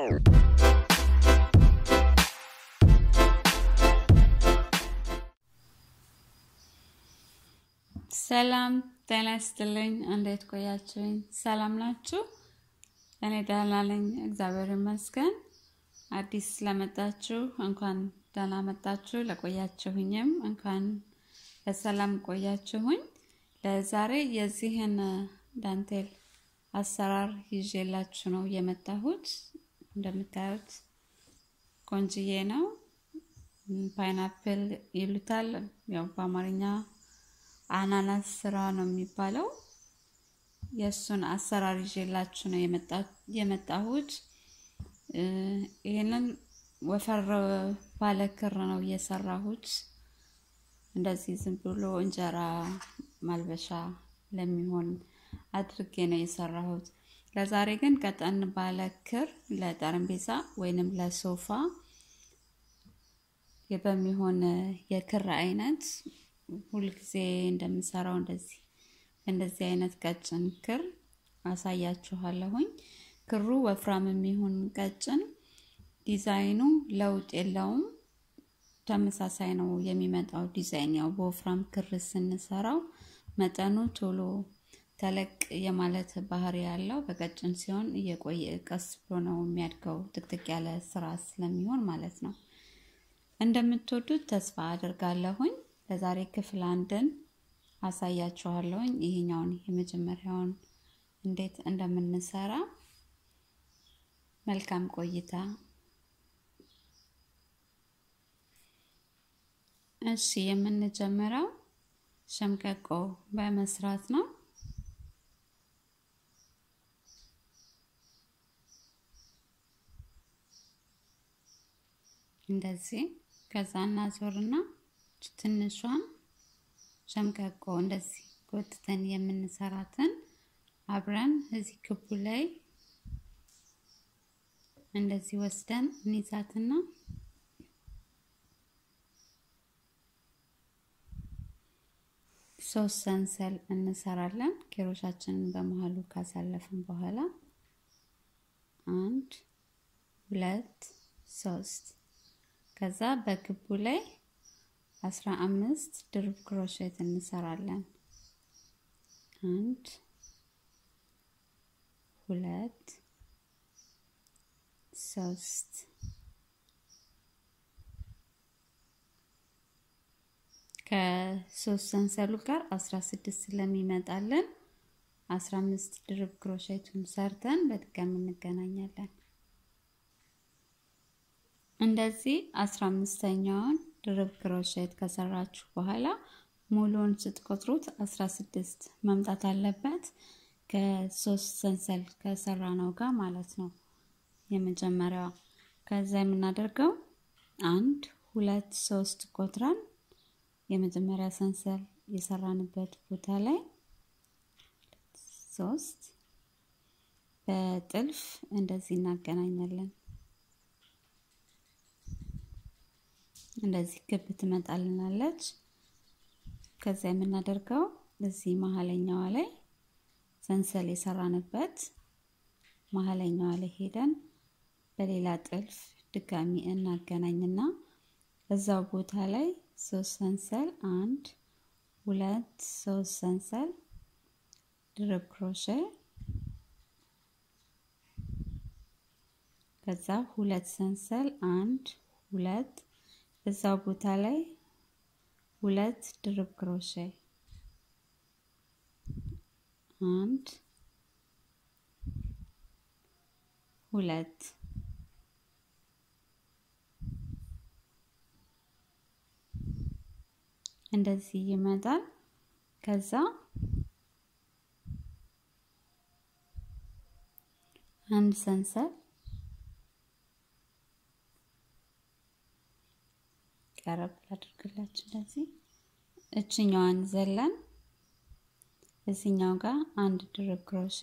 ሰላም ጤና ይስጥልኝ። እንዴት ቆያችሁኝ? ሰላም ናችሁ? እኔ ደህና ነኝ፣ እግዚአብሔር ይመስገን። አዲስ ስለመጣችሁ እንኳን ደህና መጣችሁ። ለቆያችሁኝም እንኳን በሰላም ቆያችሁኝ። ለዛሬ የዚህን ዳንቴል አሰራር ይዤላችሁ ነው የመጣሁት። እንደምታዩት ቆንጅዬ ነው። ፓይናፕል ይሉታል፣ ያው በአማርኛ አናናስ ስራ ነው የሚባለው። የእሱን አሰራር ይዤላችሁ ነው የመጣሁት። ይህንን ወፈር ባለ ክር ነው የሰራሁት። እንደዚህ ዝም ብሎ እንጀራ ማልበሻ ለሚሆን አድርጌ ነው የሰራሁት። ለዛሬ ግን ቀጠን ባለ ክር ለጠረጴዛ ወይንም ለሶፋ በሚሆን የክር አይነት ሁልጊዜ እንደምሰራው እንደዚህ እንደዚህ አይነት ቀጭን ክር አሳያችኋለሁኝ። ክሩ ወፍራም የሚሆን ቀጭን ዲዛይኑ ለውጥ የለውም፣ ተመሳሳይ ነው የሚመጣው ዲዛይን። ያው በወፍራም ክር ስንሰራው መጠኑ ቶሎ ተለቅ የማለት ባህሪ ያለው፣ በቀጭን ሲሆን እየቆየ ቀስ ብሎ ነው የሚያድገው፣ ጥቅጥቅ ያለ ስራ ስለሚሆን ማለት ነው። እንደምትወዱት ተስፋ አድርጋለሁኝ። ለዛሬ ክፍል አንድን አሳያችኋለሁኝ። ይሄኛውን የመጀመሪያውን እንዴት እንደምንሰራ መልካም ቆይታ። እሺ የምንጀምረው ሸምቀቆ በመስራት ነው። እንደዚህ ከዛ እናዞርና ትንሿን ሸምቀቆ እንደዚህ ጎትተን የምንሰራትን አብረን እዚህ ክቡ ላይ እንደዚህ ወስደን እንይዛትና ሶስት ሰንሰል እንሰራለን። ኪሮሻችንን በመሀሉ ካሳለፍን በኋላ አንድ ሁለት ሶስት ከዛ በክቡ ላይ አስራ አምስት ድርብ ክሮሼት እንሰራለን። አንድ ሁለት ሶስት ከሶስት ሰንሰሉ ጋር አስራ ስድስት ስለሚመጣለን አስራ አምስት ድርብ ክሮሼቱን ሰርተን በድጋሚ እንገናኛለን። እንደዚህ አስራ አምስተኛውን ድርብ ክሮሼት ከሰራችሁ በኋላ ሙሉውን ስትቆጥሩት አስራ ስድስት መምጣት አለበት ከሶስት ሰንሰል ከሰራ ነው ጋር ማለት ነው። የመጀመሪያዋ ከዛ የምናደርገው አንድ ሁለት ሶስት ቆጥረን የመጀመሪያ ሰንሰል የሰራንበት ቦታ ላይ ሶስት በጥልፍ እንደዚህ እናገናኛለን። እንደዚህ ክብ ትመጣልናለች። ከዛ የምናደርገው እዚህ መሀለኛዋ ላይ ሰንሰል የሰራንበት መሀለኛዋ ላይ ሄደን በሌላ ጥልፍ ድጋሚ እናገናኝና እዛው ቦታ ላይ ሶስት ሰንሰል አንድ ሁለት ሶስት ሰንሰል ድርብ ክሮሼ ከዛ ሁለት ሰንሰል አንድ ሁለት እዛው ቦታ ላይ ሁለት ድርብ ክሮሼ አንድ ሁለት እንደዚህ ይመጣል። ከዛ አንድ ሰንሰል ቀረብ ላድርግላችሁ። እንደዚህ እችኛዋን ዘለን እዚኛው ጋር አንድ ድርብ ክሮሼ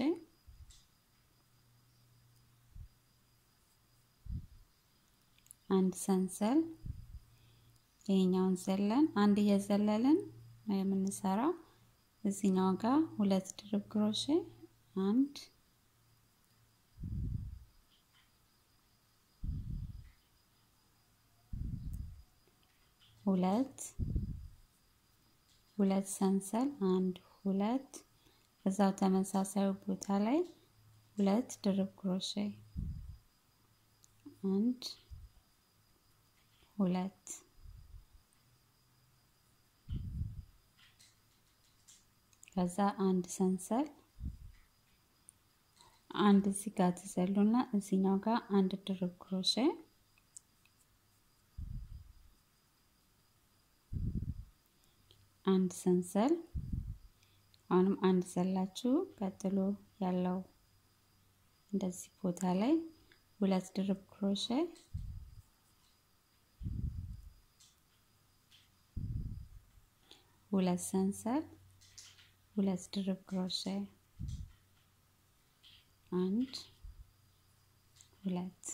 አንድ ሰንሰል ይሄኛውን ዘለን አንድ እየዘለልን ነው የምንሰራው። እዚኛው ጋር ሁለት ድርብ ክሮሼ አንድ ሁለት ሁለት ሰንሰል አንድ ሁለት እዛው ተመሳሳዩ ቦታ ላይ ሁለት ድርብ ክሮሼ አንድ ሁለት ከዛ አንድ ሰንሰል አንድ እዚህ ጋር ትዘሉና እዚህኛው ጋር አንድ ድርብ ክሮሼ አንድ ሰንሰል አሁንም አንድ ዘላችሁ ቀጥሎ ያለው እንደዚህ ቦታ ላይ ሁለት ድርብ ክሮሼ ሁለት ሰንሰል ሁለት ድርብ ክሮሼ አንድ ሁለት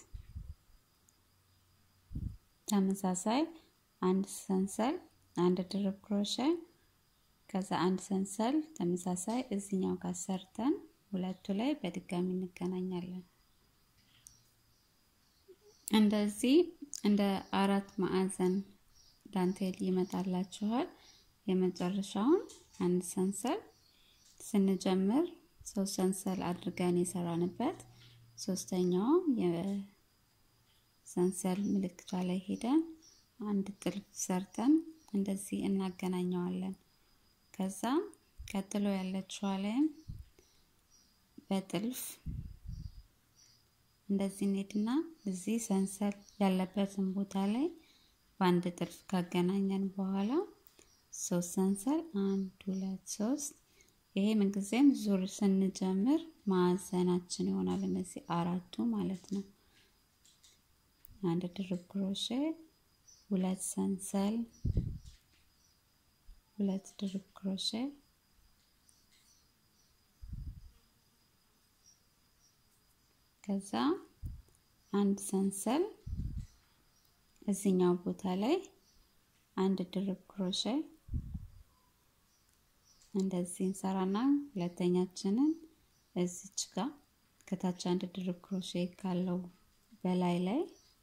ተመሳሳይ አንድ ሰንሰል አንድ ድርብ ክሮሼ ከዛ አንድ ሰንሰል ተመሳሳይ እዚኛው ጋር ሰርተን ሁለቱ ላይ በድጋሚ እንገናኛለን። እንደዚህ እንደ አራት ማዕዘን ዳንቴል ይመጣላችኋል። የመጨረሻውን አንድ ሰንሰል ስንጀምር ሶስት ሰንሰል አድርገን የሰራንበት ሶስተኛው የሰንሰል ምልክቷ ላይ ሄደን አንድ ጥልፍ ሰርተን እንደዚህ እናገናኘዋለን። ከዛ ቀጥሎ ያለችዋ ላይም በጥልፍ እንደዚህ እንሄድና እዚህ ሰንሰል ያለበትን ቦታ ላይ በአንድ ጥልፍ ካገናኘን በኋላ ሶስት ሰንሰል አንድ ሁለት ሶስት ይሄ ምንጊዜም ዙር ስንጀምር ማዕዘናችን ይሆናል። እነዚህ አራቱ ማለት ነው። አንድ ድርብ ክሮሼ፣ ሁለት ሰንሰል፣ ሁለት ድርብ ክሮሼ፣ ከዛ አንድ ሰንሰል እዚኛው ቦታ ላይ አንድ ድርብ ክሮሼ እንደዚህ እንሰራና ሁለተኛችንን እዚች ጋር ከታች አንድ ድርብ ክሮሼ ካለው በላይ ላይ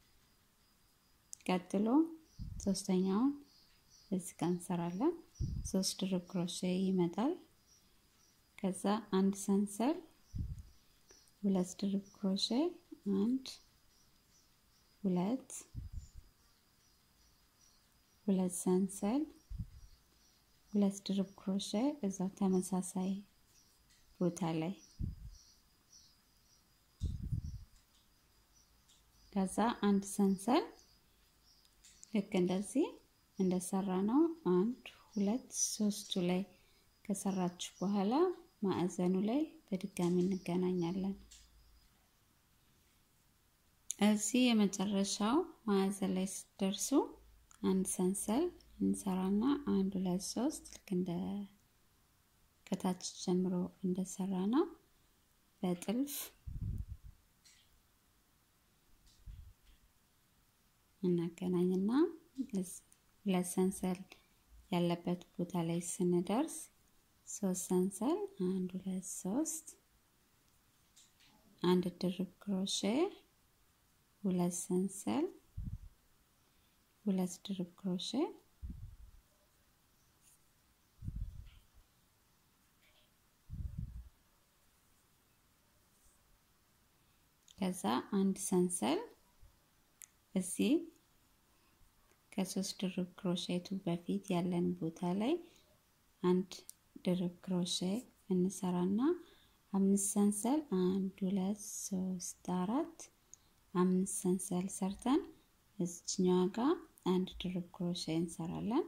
ቀጥሎ ሶስተኛውን እዚህ ጋር እንሰራለን። ሶስት ድርብ ክሮሼ ይመጣል። ከዛ አንድ ሰንሰል፣ ሁለት ድርብ ክሮሼ፣ አንድ ሁለት ሁለት ሰንሰል ሁለት ድርብ ክሮሼ እዛው ተመሳሳይ ቦታ ላይ ከዛ አንድ ሰንሰል ልክ እንደዚህ እንደሰራ ነው። አንድ ሁለት ሶስቱ ላይ ከሰራችሁ በኋላ ማዕዘኑ ላይ በድጋሚ እንገናኛለን። እዚህ የመጨረሻው ማዕዘን ላይ ስትደርሱ አንድ ሰንሰል እንሰራና አንድ ሁለት ሶስት ልክ እንደ ከታች ጀምሮ እንደሰራ ነው በጥልፍ እናገናኝና ሁለት ሰንሰል ያለበት ቦታ ላይ ስንደርስ ሶስት ሰንሰል አንድ ሁለት ሶስት አንድ ድርብ ክሮሼ ሁለት ሰንሰል ሁለት ድርብ ክሮሼ ከዛ አንድ ሰንሰል እዚህ ከሶስት ድርብ ክሮሼቱ በፊት ያለን ቦታ ላይ አንድ ድርብ ክሮሼ እንሰራና አምስት ሰንሰል አንድ ሁለት ሶስት አራት አምስት ሰንሰል ሰርተን እዚችኛዋ ጋር አንድ ድርብ ክሮሼ እንሰራለን።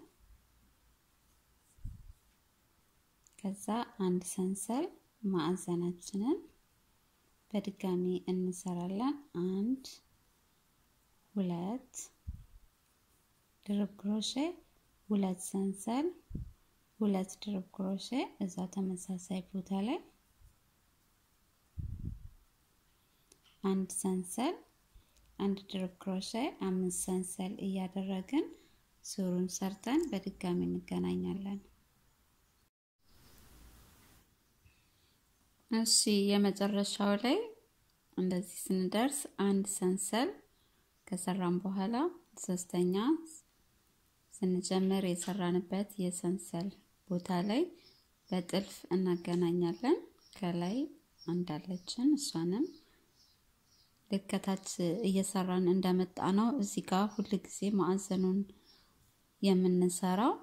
ከዛ አንድ ሰንሰል ማዕዘናችንን በድጋሚ እንሰራለን። አንድ ሁለት ድርብ ክሮሼ፣ ሁለት ሰንሰል፣ ሁለት ድርብ ክሮሼ እዛ ተመሳሳይ ቦታ ላይ አንድ ሰንሰል፣ አንድ ድርብ ክሮሼ፣ አምስት ሰንሰል እያደረግን ዙሩን ሰርተን በድጋሚ እንገናኛለን። እሺ የመጨረሻው ላይ እንደዚህ ስንደርስ አንድ ሰንሰል ከሰራን በኋላ ሶስተኛ ስንጀምር የሰራንበት የሰንሰል ቦታ ላይ በጥልፍ እናገናኛለን። ከላይ አንዳለችን እሷንም ልክ ከታች እየሰራን እንደመጣ ነው እዚህ ጋር ሁል ጊዜ ማዕዘኑን የምንሰራው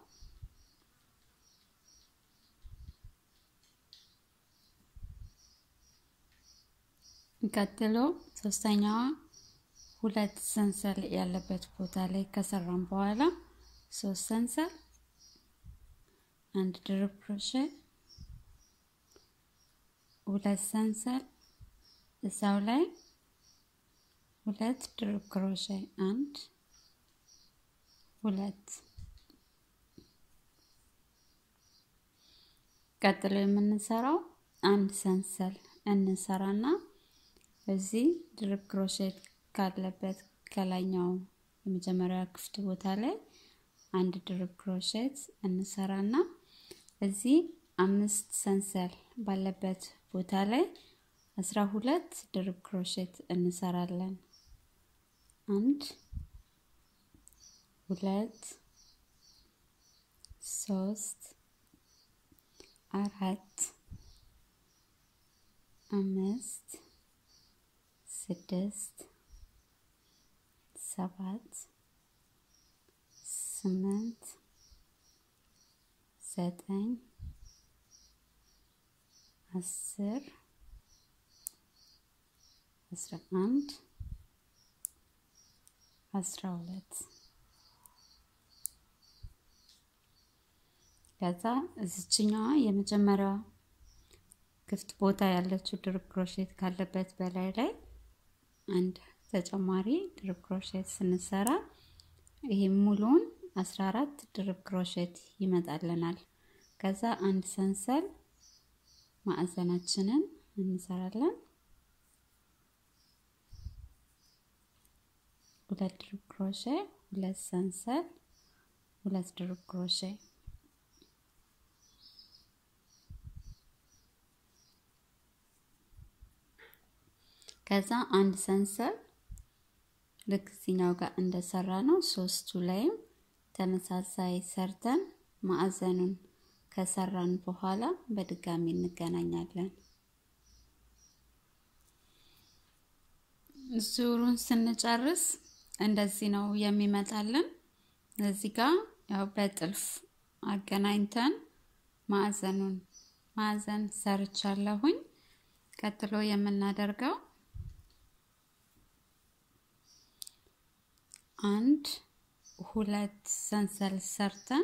ቀጥሎ ሶስተኛዋ ሁለት ሰንሰል ያለበት ቦታ ላይ ከሰራን በኋላ ሶስት ሰንሰል አንድ ድርብ ክሮሼ ሁለት ሰንሰል እዛው ላይ ሁለት ድርብ ክሮሼ አንድ ሁለት ቀጥሎ የምንሰራው አንድ ሰንሰል እንሰራና እዚህ ድርብ ክሮሼት ካለበት ከላይኛው የመጀመሪያ ክፍት ቦታ ላይ አንድ ድርብ ክሮሼት እንሰራና እዚህ አምስት ሰንሰል ባለበት ቦታ ላይ አስራ ሁለት ድርብ ክሮሼት እንሰራለን። አንድ ሁለት ሶስት አራት አምስት ስድስት ሰባት ስምንት ዘጠኝ አስር አስራ አንድ አስራ ሁለት ከዛ እዚችኛዋ የመጀመሪያዋ ክፍት ቦታ ያለችው ድርብ ክሮሼት ካለበት በላይ ላይ አንድ ተጨማሪ ድርብ ክሮሼት ስንሰራ ይሄ ሙሉውን 14 ድርብ ክሮሼት ይመጣልናል። ከዛ አንድ ሰንሰል ማዕዘናችንን እንሰራለን። ሁለት ድርብ ክሮሼ፣ ሁለት ሰንሰል፣ ሁለት ድርብ ክሮሼ ከዛ አንድ ሰንሰል ልክ እዚኛው ጋር እንደሰራ ነው ሶስቱ ላይም ተመሳሳይ ሰርተን ማዕዘኑን ከሰራን በኋላ በድጋሚ እንገናኛለን። ዙሩን ስንጨርስ እንደዚህ ነው የሚመጣልን። እዚህ ጋር ያው በጥልፍ አገናኝተን ማዕዘኑን ማዕዘን ሰርቻለሁኝ። ቀጥሎ የምናደርገው አንድ ሁለት ሰንሰል ሰርተን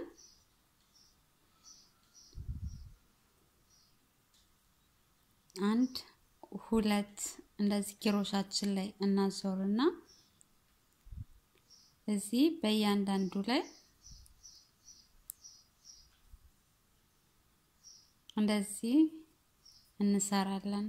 አንድ ሁለት እንደዚህ ኪሮሻችን ላይ እናዞርና እዚህ በእያንዳንዱ ላይ እንደዚህ እንሰራለን።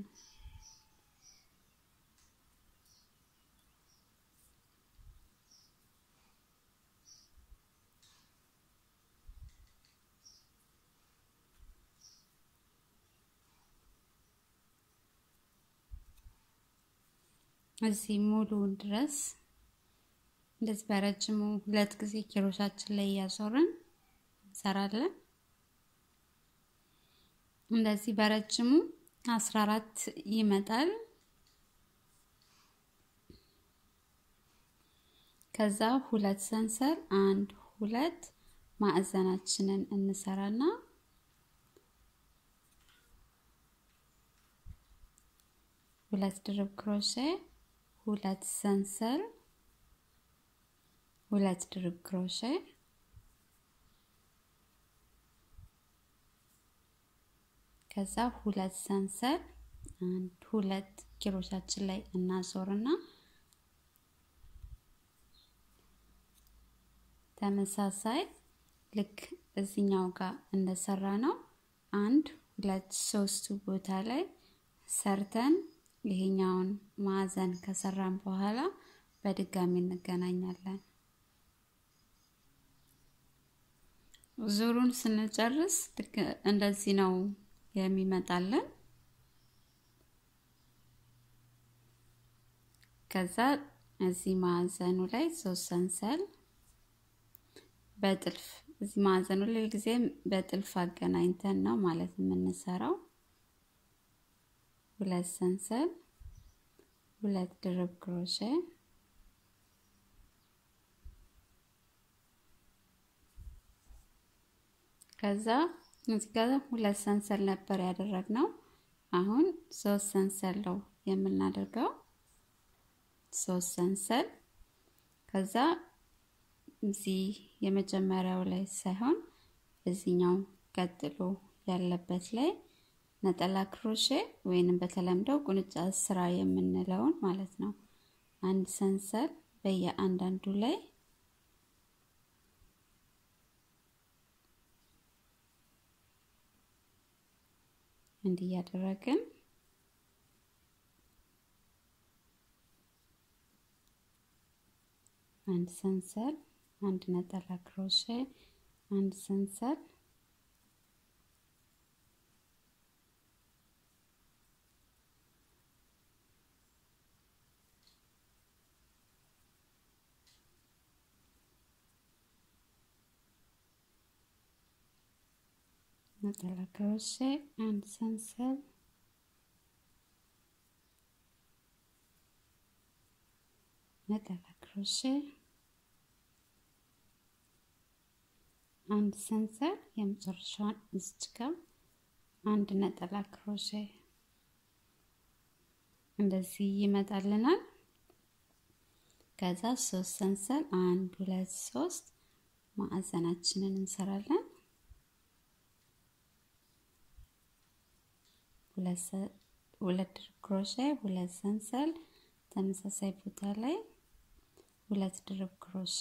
እዚህ ሙሉውን ድረስ እንደዚህ በረጅሙ ሁለት ጊዜ ኪሮሻችን ላይ እያዞርን እንሰራለን። እንደዚህ በረጅሙ አስራ አራት ይመጣል። ከዛ ሁለት ሰንሰል አንድ ሁለት ማዕዘናችንን እንሰራና ሁለት ድርብ ክሮሼ ሁለት ሰንሰል ሁለት ድርብ ክሮሼ ከዛ ሁለት ሰንሰል አንድ ሁለት ኪሮሻችን ላይ እናዞርና ተመሳሳይ ልክ እዚኛው ጋር እንደሰራ ነው አንድ ሁለት ሶስቱ ቦታ ላይ ሰርተን ይሄኛውን ማዕዘን ከሰራን በኋላ በድጋሚ እንገናኛለን። ዙሩን ስንጨርስ ልክ እንደዚህ ነው የሚመጣለን። ከዛ እዚህ ማዕዘኑ ላይ ሶስት ሰንሰል በጥልፍ እዚህ ማዕዘኑ ላይ ጊዜም በጥልፍ አገናኝተን ነው ማለት የምንሰራው። ሁለት ሰንሰል፣ ሁለት ድርብ ክሮሼ ከዛ እዚህ ጋር ሁለት ሰንሰል ነበር ያደረግነው። አሁን ሶስት ሰንሰል ነው የምናደርገው። ሶስት ሰንሰል ከዛ እዚህ የመጀመሪያው ላይ ሳይሆን እዚኛው ቀጥሎ ያለበት ላይ ነጠላ ክሮሼ ወይንም በተለምደው ቁንጫ ስራ የምንለውን ማለት ነው። አንድ ሰንሰል በየአንዳንዱ ላይ እንዲህ እያደረግን አንድ ሰንሰል፣ አንድ ነጠላ ክሮሼ፣ አንድ ሰንሰል ነጠላ ክሮሼ፣ አንድ ሰንሰል ነጠላ ክሮሼ አንድ ሰንሰል የመጨረሻዋን እዚች ጋር አንድ ነጠላ ክሮሼ እንደዚህ ይመጣልናል። ከዛ ሶስት ሰንሰል አንድ ሁለት ሶስት ማዕዘናችንን እንሰራለን። ሁለት ድርብ ክሮሼ፣ ሁለት ሰንሰል ተመሳሳይ ቦታ ላይ ሁለት ድርብ ክሮሼ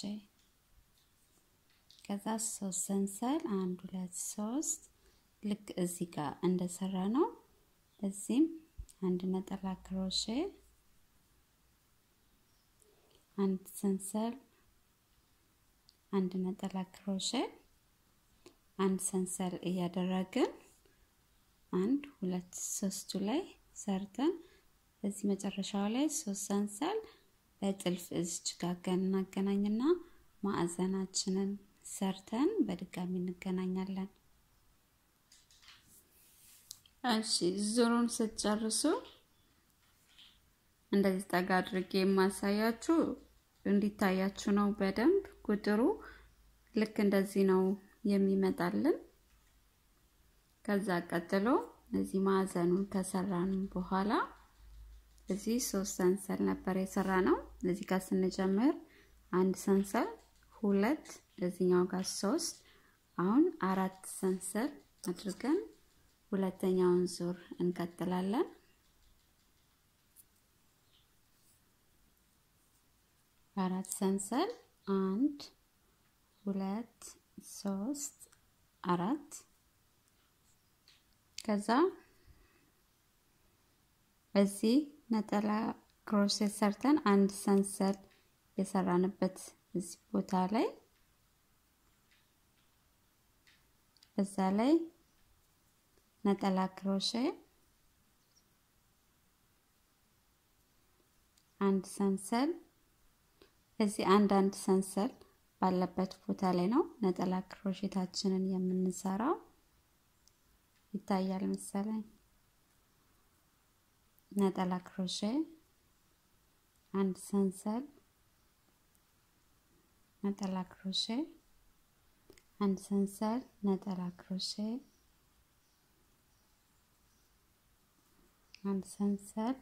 ከዛ ሶስት ሰንሰል አንድ ሁለት ሶስት ልክ እዚህ ጋር እንደሰራ ነው። እዚህም አንድ ነጠላ ክሮሼ አንድ ሰንሰል አንድ ነጠላ ክሮሼ አንድ ሰንሰል እያደረግን አንድ ሁለት ሶስቱ ላይ ሰርተን እዚህ መጨረሻው ላይ ሶስት ሰንሰል በጥልፍ እዚች ጋር እናገናኝና ማዕዘናችንን ሰርተን በድጋሚ እንገናኛለን። እሺ ዙሩን ስትጨርሱ እንደዚህ ጠጋ አድርጌ የማሳያችሁ እንዲታያችሁ ነው። በደንብ ቁጥሩ ልክ እንደዚህ ነው የሚመጣልን። ከዛ ቀጥሎ እዚህ ማዕዘኑን ከሰራን በኋላ እዚህ ሶስት ሰንሰል ነበር የሰራ ነው። እዚህ ጋር ስንጀምር አንድ ሰንሰል ሁለት እዚኛው ጋር ሶስት አሁን አራት ሰንሰል አድርገን ሁለተኛውን ዙር እንቀጥላለን። አራት ሰንሰል አንድ ሁለት ሶስት አራት ከዛ እዚህ ነጠላ ክሮሼት ሰርተን አንድ ሰንሰል የሰራንበት እዚህ ቦታ ላይ እዛ ላይ ነጠላ ክሮሼ አንድ ሰንሰል እዚህ አንድ አንድ ሰንሰል ባለበት ቦታ ላይ ነው ነጠላ ክሮሼታችንን የምንሰራው። ይታያል መሰለኝ። ነጠላ ክሮሼ አንድ ሰንሰል ነጠላ ክሮሼ አንድ ሰንሰል ነጠላ ክሮሼ አንድ ሰንሰል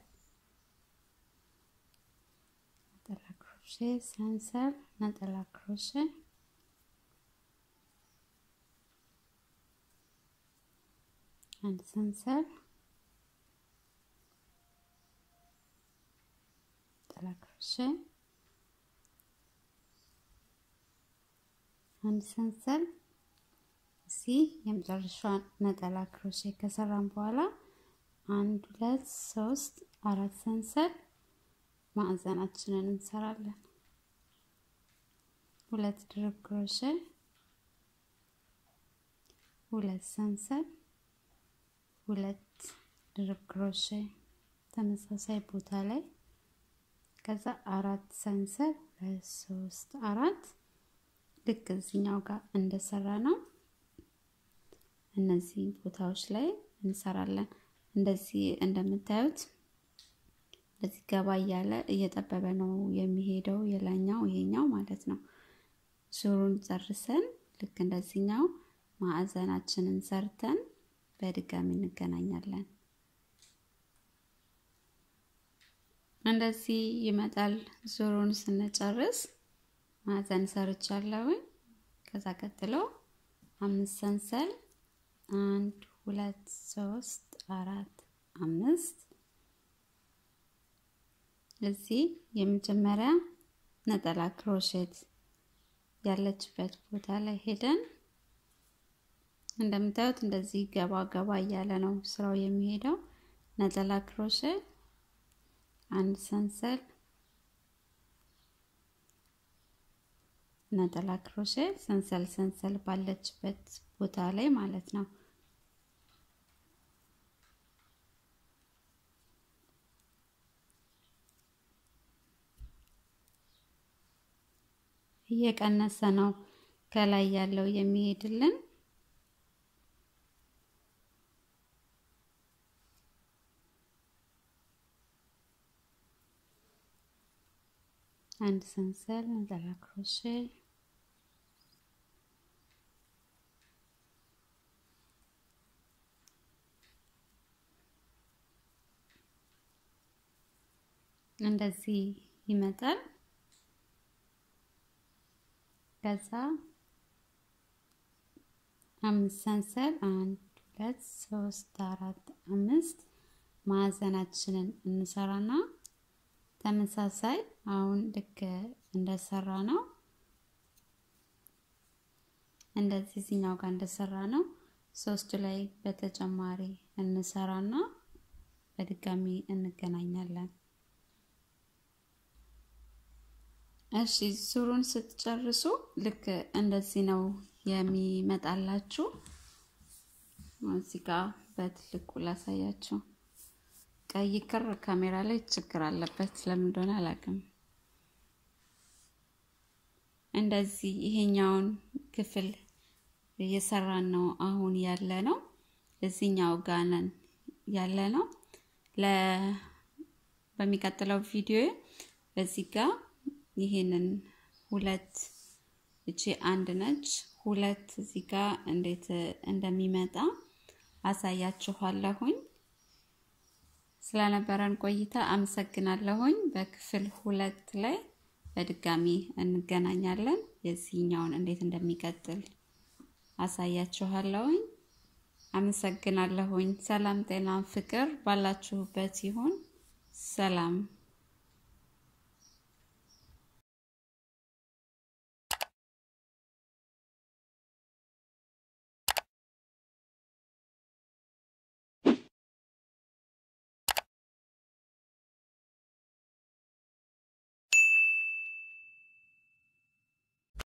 ነጠላ ክሮሼ ሰንሰል ነጠላ ክሮሼ አንድ ሰንሰል ነጠላ ክሮሼ አንድ ሰንሰል እዚህ የመጨረሻዋን ነጠላ ክሮሼ ከሰራን በኋላ አንድ ሁለት ሶስት አራት ሰንሰል ማዕዘናችንን እንሰራለን። ሁለት ድርብ ክሮሼ ሁለት ሰንሰል ሁለት ድርብ ክሮሼ ተመሳሳይ ቦታ ላይ ከዛ አራት ሰንሰል ሁለት ሶስት አራት ልክ እዚኛው ጋር እንደሰራ ነው እነዚህ ቦታዎች ላይ እንሰራለን። እንደዚህ እንደምታዩት እንደዚህ ገባ እያለ እየጠበበ ነው የሚሄደው የላኛው ይሄኛው ማለት ነው። ዙሩን ጨርሰን ልክ እንደዚህኛው ማዕዘናችንን ሰርተን በድጋሚ እንገናኛለን። እንደዚህ ይመጣል። ዙሩን ስንጨርስ ማዕዘን ሰርቻለሁኝ። ከዛ ቀጥሎ አምስት ሰንሰል አንድ ሁለት ሶስት አራት አምስት እዚህ የመጀመሪያ ነጠላ ክሮሼት ያለችበት ቦታ ላይ ሄደን እንደምታዩት እንደዚህ ገባ ገባ እያለ ነው ስራው የሚሄደው። ነጠላ ክሮሼት አንድ ሰንሰል ነጠላ ክሮሼት ሰንሰል ሰንሰል ባለችበት ቦታ ላይ ማለት ነው። እየቀነሰ ነው ከላይ ያለው የሚሄድልን። አንድ ሰንሰል ነጠላ ክሮሼ እንደዚህ ይመጣል። ከዛ አምስት ሰንሰል አንድ ሁለት ሶስት አራት አምስት ማዕዘናችንን እንሰራና ተመሳሳይ አሁን ልክ እንደሰራ ነው እንደዚህ እዚህኛው ጋር እንደሰራ ነው ሶስቱ ላይ በተጨማሪ እንሰራና በድጋሚ እንገናኛለን። እሺ ዙሩን ስትጨርሱ ልክ እንደዚህ ነው የሚመጣላችሁ። እዚህ ጋር በትልቁ ላሳያችሁ። ቀይ ክር ካሜራ ላይ ችግር አለበት፣ ለምን እንደሆነ አላውቅም። እንደዚህ ይሄኛውን ክፍል እየሰራን ነው አሁን ያለ ነው። እዚህኛው ጋነን ያለ ነው። ለ በሚቀጥለው ቪዲዮ በዚህ ጋር ይሄንን ሁለት እቺ አንድ ነች፣ ሁለት እዚህ ጋር እንዴት እንደሚመጣ አሳያችኋለሁኝ። ስለነበረን ቆይታ አመሰግናለሁኝ። በክፍል ሁለት ላይ በድጋሚ እንገናኛለን። የዚህኛውን እንዴት እንደሚቀጥል አሳያችኋለሁኝ። አመሰግናለሁኝ። ሰላም፣ ጤና፣ ፍቅር ባላችሁበት ይሁን። ሰላም